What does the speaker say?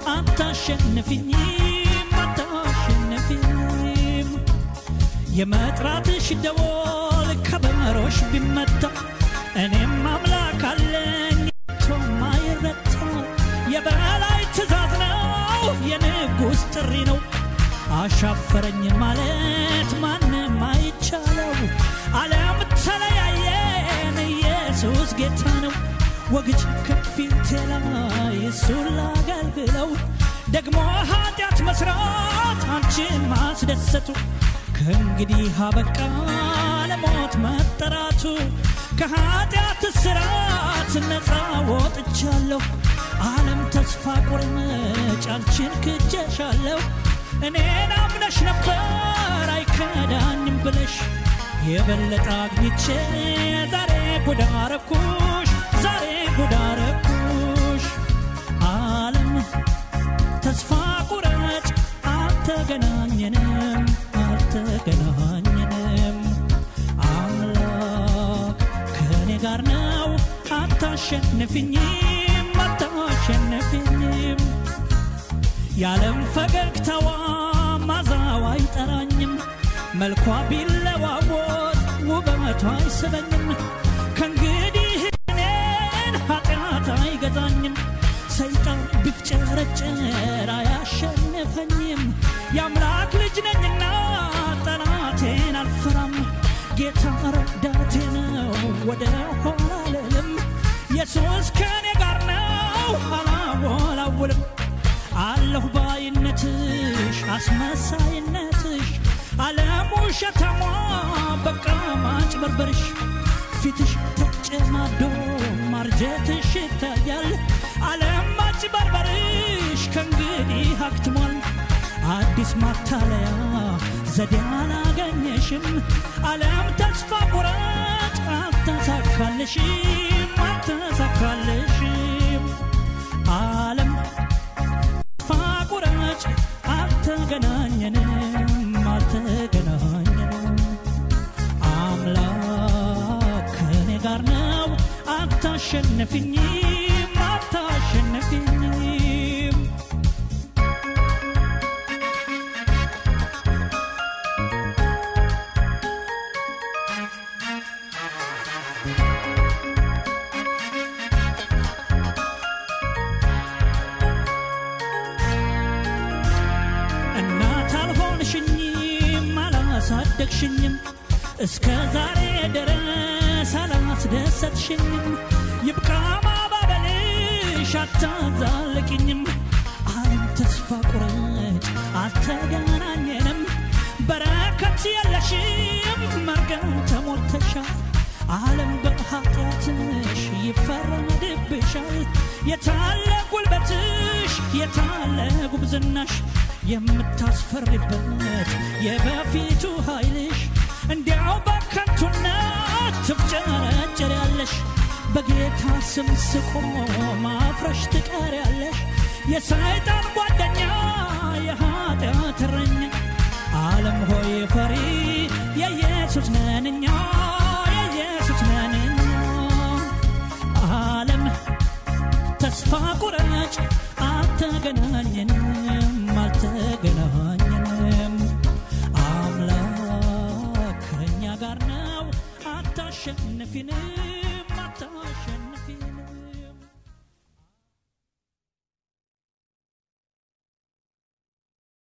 አታሸንፊኝም አታሸንፊኝም የመጥራትሽ ደወል ከበሮሽ ቢመታ እኔም አምላክ አለኝ ቶም አይረታ የበላይ ትእዛዝ ነው የንጉሥ ጥሪ ነው አሻፈረኝ ማለት ማንም አይቻለው ዓለም ተለያየን ኢየሱስ ጌታ ነው ወግጅ ከፊቴ ላይ እሱን ላገልግለው ደግሞ ኃጢአት መስራት አንቺን ማስደሰቱ ከእንግዲህ አበቃ ለሞት መጠራቱ ከኃጢአት ስራት ነፃ ወጥቻለሁ ዓለም ተስፋ ቁርምጭ አንቺን ክጀሻለሁ እኔን አምነሽ ነበር አይከዳኝም ብለሽ የበለጠ አግኝቼ ዛሬ ጉዳረኩሽ ዛሬ ጉዳረኩሽ ዓለም ተስፋ ቁረጭ አልተገናኘንም አልተገናኘንም አምላክ ከእኔ ጋር ነው አታሸንፍኝም አታሸንፍኝም የዓለም ፈገግታዋ ማዛዋ አይጠራኝም መልኳ ቢለዋወጥ ውበቷ አይስበኝም ከእንግዲህ እኔን ኃጢአት አይገዛኝም ሰይጣን ቢፍጨረጨር አያሸንፈኝም የአምላክ ልጅ ነኝና ጠላቴን አልፈራም ጌታ ረዳቴ ነው ወደ ኋላ አልልም ኢየሱስ ከእኔ ጋር ነው አላወላውልም አለሁ ባይነትሽ አስመሳይነትሽ ዓለም ውሸታሟ በቃ ማጭበርበርሽ ፊትሽ ተጨማዶ ማርጀትሽ ይታያል ዓለም ማጭበርበርሽ ከእንግዲህ አክትሟል አዲስ ማታለያ ዘዴ አላገኘሽም ዓለም ተስፋ ቁረጭ አልተሳካልሽም አልተሳካልሽም ዓለም ተስፋ ቁረጭ አልተገናኘንም አልተገናኘንም አምላክ ከእኔ ጋር ነው አታሸንፍኝም አታሸንፍኝም እናት አልሆንሽኝም አላሳደግሽኝም እስከ ዛሬ ድረስ አላስደሰትሽኝም ይብቃ ማባበልሽ አታዛልቅኝም ዓለም ተስፋ ቁረጭ አልተገናኘንም በረከት የለሽም መርገም ተሞልተሻል ዓለም በኃጢአትሽ ይፈረድብሻል የታለ ጉልበትሽ የታለ ጉብዝናሽ የምታስፈሪበት የበፊቱ ኃይልሽ እንዲያው በከንቱነት ትፍጨረጨር ያለሽ በጌታ ስም ስቆም ማፍረሽ ትቀር ያለሽ የሰይጣን ጓደኛ የኃጢአት እረኛ ዓለም ሆይ ፈሪ የኢየሱስ ነንኛ የኢየሱስ ነንኛ ዓለም ተስፋ ቁረጭ አልተገናኘንም አልተገናኘንም አምላክ ከእኛ ጋር ነው አታሸንፊንም